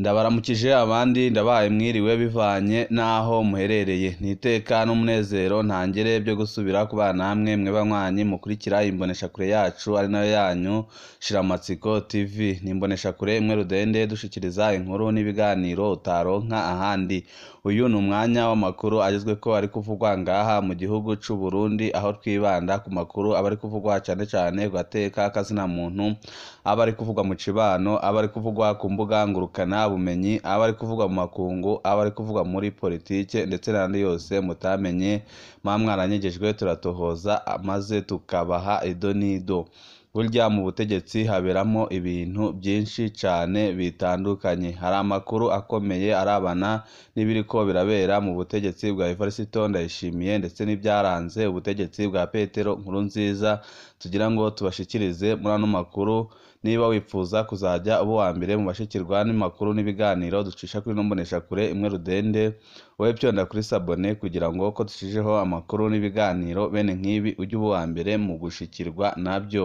ndabaramukije abandi ndabahaye mwiriwe bivanye n'aho muherereye ni iteka n'umunezero ntangere byo gusubira kubana namwe mwe banywanyi mukurikira imboneshakure yacu ari nayo yanyu shiramatsiko tv ni imboneshakure imwe rudende dushikiriza inkuru n'ibiganiro utaronka ahandi uyu ni umwanya w'amakuru agezweko ari kuvugwa ngaha mu gihugu c'u Burundi aho twibanda ku makuru aba ari kuvugwa cane cane ku gateka k'azina muntu aba ari kuvugwa mu cibano aba ari kuvugwa ku mbuga ngurukana bumenyi aba ari kuvugwa mu makungu aba ari kuvugwa muri politike ndetse n'andi yose mutamenye mwa mwaranyegejwe turatohoza maze tukabaha ido n'ido burya mu butegetsi haberamo ibintu byinshi cane bitandukanye hari amakuru akomeye arabana n'ibiriko birabera mu butegetsi bwa Evariste Ndayishimiye ndetse n'ibyaranze ubutegetsi bwa Petero Nkurunziza tugira ngo tubashikirize muri ano makuru niba wifuza kuzajya uba uwa mbere mu bashikirwa n'imakuru n'ibiganiro ducisha kuri ino mboneshakure imwe rudende wowe pyonda kuri sabone kugira ngo ko dushijeho amakuru n'ibiganiro bene nk'ibi ujye uba uwa mbere mu gushikirwa nabyo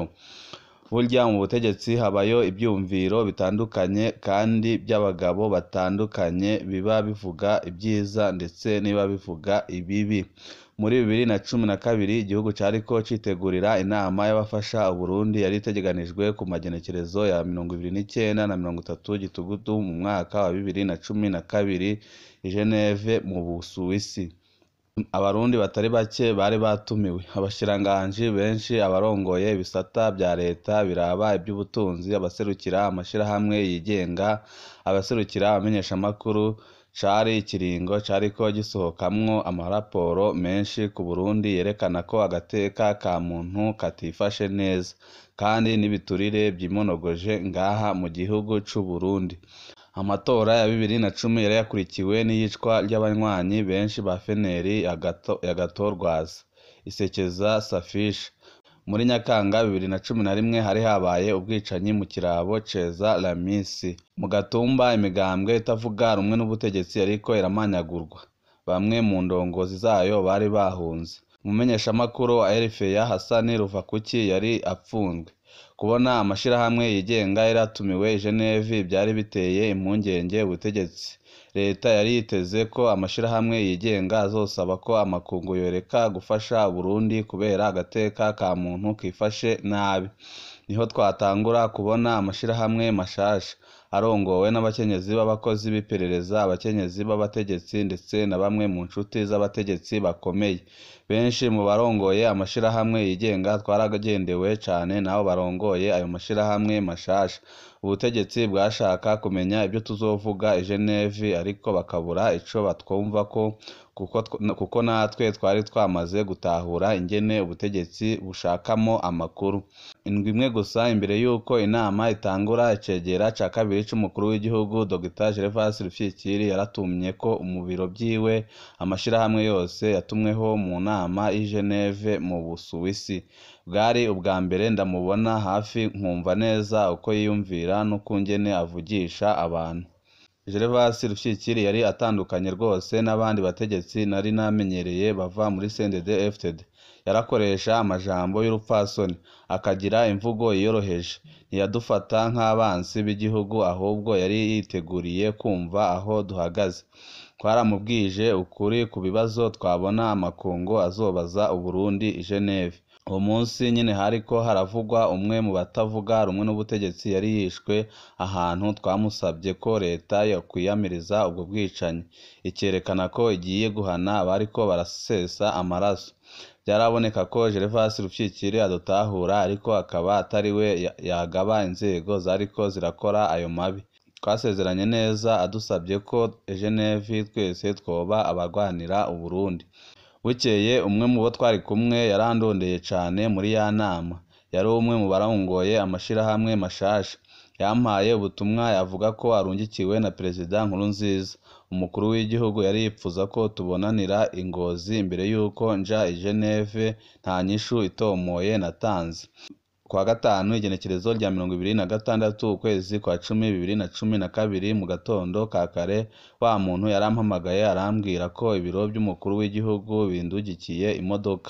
burya mu butegetsi habayo ibyumviro bitandukanye kandi by'abagabo batandukanye biba bivuga ibyiza ndetse niba bivuga ibibi muri bibiri na cumi na kabiri igihugu cariko citegurira inama y'abafasha uburundi yari itegekanijwe ku magenekerezo ya mirongo ibiri n'icenda na mirongo itatu gitugutu mu mwaka wa bibiri na cumi na kabiri i Geneve mu Busuwisi abarundi batari bake bari batumiwe abashiranganji benshi abarongoye ibisata bya leta biraba iby'ubutunzi abaserukira amashirahamwe yigenga abaserukira abamenyeshamakuru cari ikiringo cariko gisohokamwo amaraporo menshi ku Burundi yerekana ko agateka ka muntu katifashe neza kandi n'ibiturire vyimonogoje ngaha mu gihugu c'u Burundi amatora ya bibiri na cumi yari yakurikiwe n'iyicwa ry'abanywanyi benshi ba feneri yagatorwaza isekeza safisha muri nyakanga bibiri na cumi na rimwe hari habaye ubwicanyi mu kirabo ceza lamisi mu gatumba imigambwe itavuga rumwe n'ubutegetsi ariko iramanyagurwa bamwe mu ndongozi zayo bari bahunze umumenyeshamakuru wa erifeya hasani ruvakuki yari apfunzwe kubona amashirahamwe yigenga yari atumiwe i Geneve byari biteye impungenge ubutegetsi leta yari yiteze ko amashirahamwe yigenga azosaba ko amakungu yoreka gufasha Burundi kubera agateka ka muntu kifashe nabi niho twatangura kubona amashirahamwe mashasha arongowe n'abakenyezi b'abakozi b'iperereza abakenyezi b'abategetsi ndetse na bamwe mu nshuti z'abategetsi bakomeye benshi mu barongoye amashirahamwe yigenga twaragendewe cane nabo barongoye ayo mashirahamwe mashasha ubutegetsi bwashaka kumenya ibyo tuzovuga i Geneve ariko bakabura ico batwumvako kuko, kuko natwe twari twamaze gutahura ingene ubutegetsi bushakamo amakuru indwi imwe gusa imbere y'uko inama itangura icegera ca kabiri c'umukuru w'igihugu Dr Gervas Rufyikiri yaratumye ko mu biro vyiwe amashirahamwe yose yatumweho mu nama i Geneve mu Busuwisi bwari ubwa mbere ndamubona hafi nkumva neza uko yiyumvira n'ukungene avugisha abantu Gervas Rufyikiri yari atandukanye rwose n'abandi bategetsi nari namenyereye bava muri CNDD FDD yarakoresha amajambo y'urupfasoni akagira imvugo yiyoroheje ntiyadufata nk'abansi b'igihugu ahubwo yari yiteguriye kumva aho duhagaze twaramubwije ukuri ku bibazo twabona amakungu azobaza Uburundi i Geneve uwo munsi nyine hariko haravugwa umwe mu batavuga rumwe n'ubutegetsi yari yishwe ahantu twamusabye ko leta yokwiyamiriza ubwo bwicanyi ikerekana ko igiye guhana abariko barasesa amaraso byaraboneka ko Gervas Rufyikiri adutahura ariko akaba atari we yagaba inzego zariko zirakora ayo mabi twasezeranye neza adusabye ko Geneve twese twoba abarwanira Uburundi bukeye umwe mu bo twari kumwe yarandondeye cane muri ya nama yari umwe mu barongoye amashirahamwe mashasha yampaye ubutumwa yavuga ko arungikiwe na perezida Nkurunziza umukuru w'igihugu yari yipfuza ko tubonanira ingozi imbere y'uko nja i Geneve nta nyishu itomoye natanze kuwa gatanu igenekerezo rya mirongo ibiri na gatandatu ukwezi kwa cumi bibiri na cumi na kabiri mu gatondo ka kare wa muntu yarampamagaye arambwira ko ibiro by'umukuru w'igihugu bindugikiye imodoka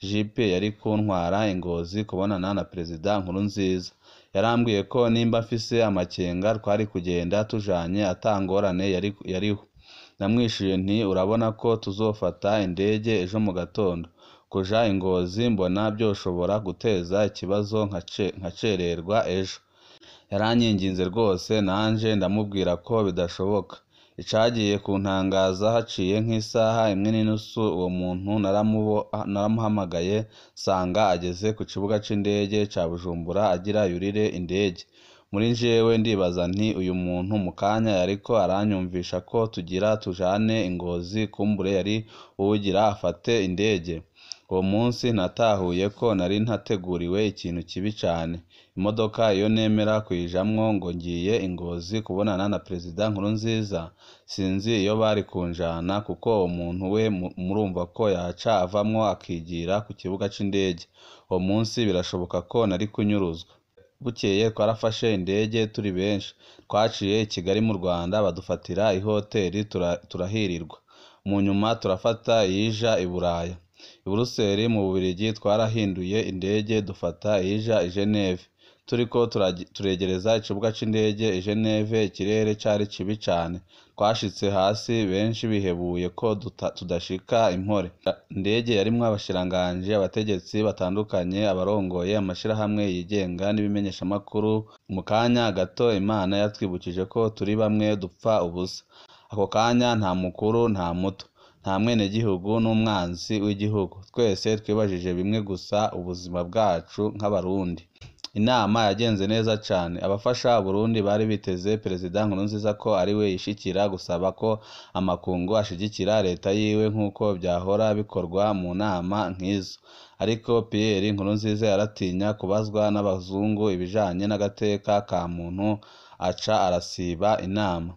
jipe yari kuntwara ingozi kubonana na perezida Nkurunziza yarambwiye ko nimba mfise amakenga twari kugenda tujanye atangorane yari yariho namwishuye nti urabona ko tuzofata indege ejo mu gatondo kuja ingozi mbona byoshobora guteza ikibazo nkacererwa ejo yaranyinginze rwose nanje ndamubwira ko bidashoboka icagiye kuntangaza haciye nk'isaha imwe n'inusu uwo muntu naramuhamagaye sanga ageze ku kibuga c'indege ca Bujumbura agira yurire indege muri jewe ndibaza nti uyu muntu mu kanya yariko aranyumvisha ko tugira tujane ingozi kumbure yari uwugira afate indege uwo munsi natahuye ko nari ntateguriwe ikintu kibi cane imodoka iyo nemera kuyijamwo ngo ngiye ingozi kubonana na perezida Nkurunziza sinzi iyo bari kunjana kuko uwo muntu we murumva ko yaca avamwo akigira ku kibuga c'indege uwo munsi birashoboka ko nari kunyuruzwa bukeye twarafashe indege turi benshi twaciye i Kigali mu Rwanda badufatira ihoteri turahirirwa mu nyuma turafata iyija i Buraya i Buruseli mu Bubiligi twarahinduye indege dufata iyija i Geneve turiko turegereza ikibuga c'indege i Geneve ikirere cari kibi cane twashitse hasi benshi bihebuye ko tudashika impore indege yarimwo abashiranganji abategetsi batandukanye abarongoye amashirahamwe yigenga n'ibimenyeshamakuru mu kanya gato Imana yatwibukije ko turi bamwe dupfa ubusa ako kanya nta mukuru nta muto nta mwenegihugu n'umwanzi w'igihugu twese twibajije bimwe gusa ubuzima bwacu nk'abarundi inama yagenze neza cane abafasha Burundi bari biteze perezida Nkurunziza ko ariwe yishikira gusaba ko amakungu ashigikira leta yiwe nk'uko vyahora bikorwa mu nama nk'izo ariko Pierre Nkurunziza yaratinya kubazwa n'abazungu ibijanye n'agateka ka muntu aca arasiba inama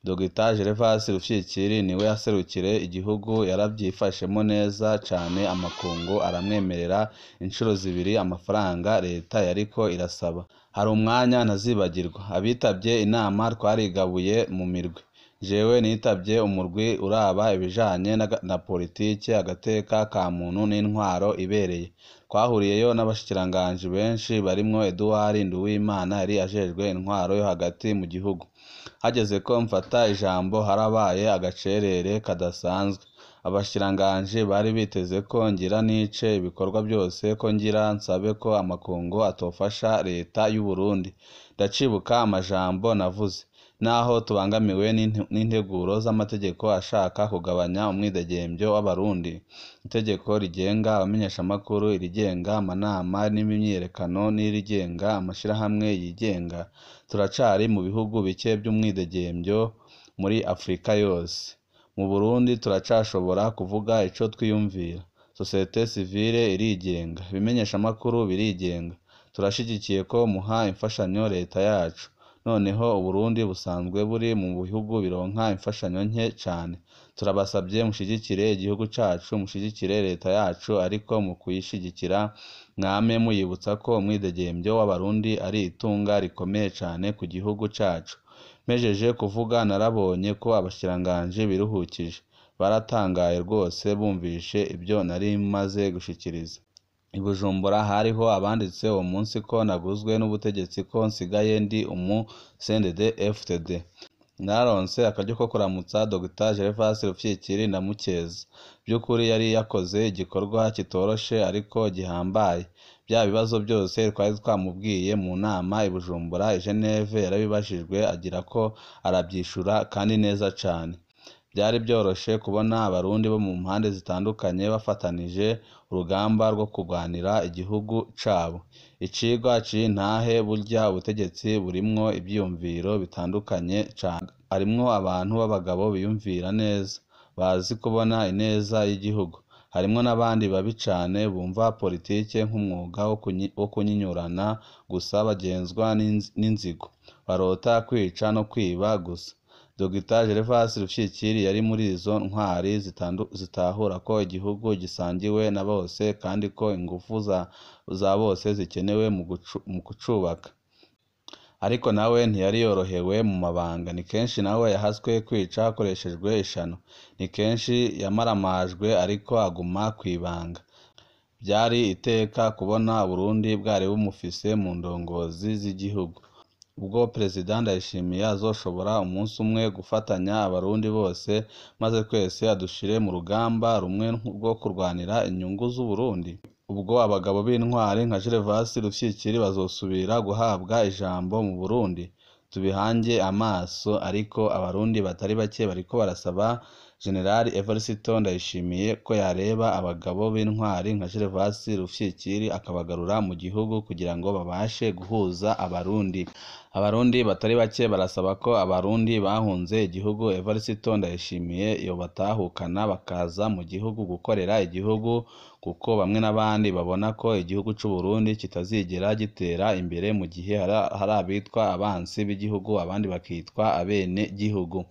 Dr Gervas Rufyikiri niwe yaserukire igihugu yaravyifashemwo neza cane amakungu aramwemerera incuro zibiri amafaranga leta yariko irasaba hari umwanya ntazibagirwa abitavye inama twarigabuye mu mirwi jewe nitavye umurwi uraba ibijanye na politike agateka ka muntu n'intwaro ibereye twahuriyeyo n'abashikiranganji benshi barimwo Edouard Nduwimana yari ajejwe intwaro yo hagati mu gihugu hageze ko mfata ijambo harabaye agacerere kadasanzwe abashikiranganji bari biteze ko ngira nice ibikorwa byose ko ngira nsabe ko amakungu atofasha leta y'u Burundi ndacibuka amajambo navuze naho tubangamiwe n'integuro z'amategeko ashaka kugabanya umwidegembyo w'abarundi itegeko rigenga abamenyeshamakuru irigenga amanama n'imyiyerekano n'irigenga amashirahamwe yigenga turacari mu bihugu bike by'umwidegembyo muri Afurika yose mu Burundi turacashobora kuvuga ico twiyumvira sosiyete sivile irigenga ibimenyeshamakuru birigenga turashigikiye ko muha imfashanyo leta yacu noneho Uburundi busanzwe buri mu bihugu bironka imfashanyo nke cane turabasabye mushigikire igihugu cacu mushigikire leta yacu ariko mu kuyishigikira mwame muyibutsa ko umwidegembyo w'abarundi ari itunga rikomeye cane ku gihugu cacu mpejeje kuvuga narabonye ko abashikiranganji biruhukije baratangaye rwose bumvishe ibyo nari maze gushikiriza i Bujumbura hariho abanditse uwo munsi ko naguzwe n'ubutegetsi ko nsigaye ndi umu CNDD FDD naronse akaryo ko kuramutsa Dr Gervas Rufyikiri ndamukeza by'ukuri yari yakoze igikorwa kitoroshe ariko gihambaye bya bibazo byose twari twamubwiye mu nama i Bujumbura i Geneve yarabibajijwe agira ko arabyishura kandi neza cane byari byoroshe kubona abarundi bo mu mpande zitandukanye bafatanije urugamba rwo kurwanira igihugu cabo icigwa c'intahe burya ubutegetsi burimwo ivyiyumviro bitandukanye cane harimwo abantu b'abagabo biyumvira neza bazi kubona ineza y'igihugu harimwo n'abandi babi cane bumva politike nk'umwuga wo kunyinyurana gusa bagenzwa n'inzigo barota kwica no kwiba gusa Dr Gervas Rufyikiri yari muri izo ntwari zitahura ko igihugu gisangiwe na bose kandi ko ingufu za bose zikenewe mu kucubaka ariko nawe ntiyari yorohewe mu mabanga ni kenshi nawe yahaswe kwica hakoreshejwe ishano ni kenshi yamaramajwe ariko aguma kw'ibanga byari iteka kubona Burundi bwari bumufise mu ndongozi z'igihugu ubwo Perezida Ndayishimiye azoshobora umunsi umwe gufatanya abarundi bose maze twese adushire mu rugamba rumwe rwo kurwanira inyungu z'Uburundi ubwo abagabo b'intwari nka Gervasi Rufyikiri bazosubira guhabwa ijambo mu Burundi tubihange amaso ariko abarundi batari bake bariko barasaba Generali Evariste Ndayishimiye ko yareba abagabo b'intwari nka Gervasi Rufyikiri akabagarura mu gihugu kugira ngo babashe guhuza abarundi abarundi batari bake barasaba ko abarundi bahunze igihugu Evariste Ndayishimiye yobatahukana bakaza mu gihugu gukorera igihugu kuko bamwe n'abandi babona ko igihugu c'u Burundi kitazigera gitera imbere mu gihe hari abitwa abansi b'igihugu abandi bakitwa abene gihugu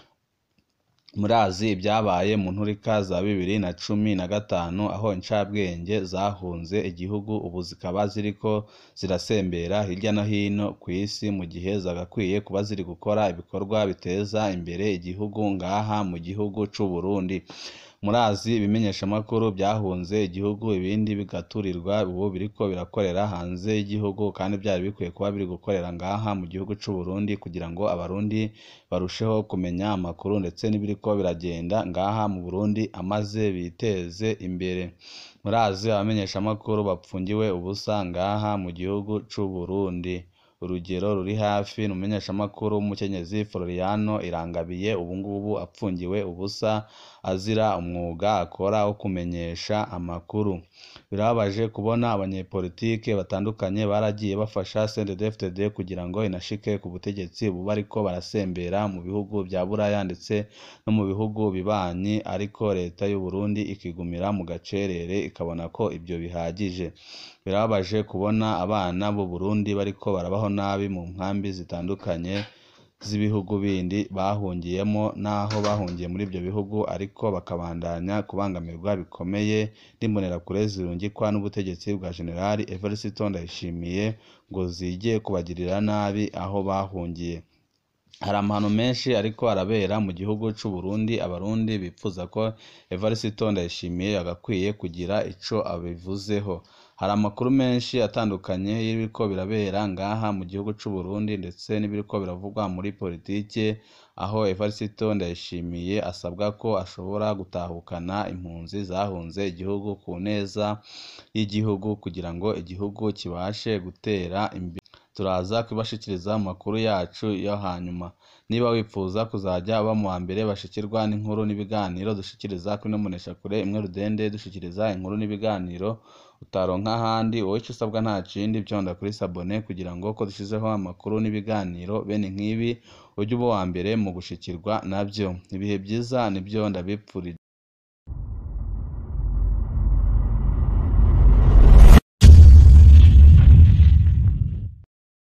murazi ibyabaye mu nturika za bibiri na cumi na gatanu aho incabwenge zahunze igihugu ubu zikaba ziriko zirasembera hirya no hino ku isi mu gihe zagakwiye kuba ziri gukora ibikorwa biteza imbere igihugu ngaha mu gihugu c'u Burundi murazi ibimenyeshamakuru byahunze igihugu ibindi bigaturirwa ubu biriko birakorera hanze y'igihugu kandi byari bikwiye kuba biri gukorera ngaha mu gihugu c'u Burundi kugira ngo abarundi barusheho kumenya amakuru ndetse n'ibiriko biragenda ngaha mu Burundi amaze biteze imbere murazi abamenyeshamakuru bapfungiwe ubusa ngaha mu gihugu c'u Burundi urugero ruri hafi ni umumenyeshamakuru w'umukenyezi Floriano Irangabiye ubu ngubu apfungiwe ubusa azira umwuga akora wo kumenyesha amakuru birababaje kubona abanyepolitike batandukanye baragiye bafasha CNDD-FDD kugira ngo inashike ku butegetsi ubu bariko barasembera mu bihugu bya Buraya ndetse no mu bihugu bibanyi ariko leta y'u Burundi ikigumira mu gacerere ikabona ko ibyo bihagije birababaje kubona abana b'u Burundi bariko barabaho nabi mu nkambi zitandukanye z'ibihugu bindi bahungiyemo n'aho bahungiye muri ibyo bihugu ariko bakabandanya kubangamirwa bikomeye n'imbonerakure zirungikwa n'ubutegetsi bwa Generali Evariste Ndayishimiye ngo zige kubagirira nabi aho bahungiye hari amahano menshi ariko arabera mu gihugu c'u Burundi abarundi bipfuza ko Evariste Ndayishimiye agakwiye kugira ico abivuzeho hari amakuru menshi atandukanye y'ibiriko birabera ngaha mu gihugu c'u Burundi ndetse n'ibiriko biravugwa muri politike aho Evariste Ndayishimiye asabwa ko ashobora gutahukana impunzi zahunze igihugu ku neza y'igihugu kugira ngo igihugu kibashe gutera imbere turaza kubashikiriza mu makuru yacu yo hanyuma niba wifuza kuzajya uba mu wa mbere bashikirwa n'inkuru n'ibiganiro dushikiriza kuri kure imwe rudende dushikiriza inkuru n'ibiganiro utaronka ahandi wowe icyo usabwa nta kindi byonda kuri sabone kugira ngo ko dushyizeho amakuru n'ibiganiro bene nk'ibi ujye uba uwa mbere mu gushikirwa nabyo ibihe byiza nibyo ndabipfurije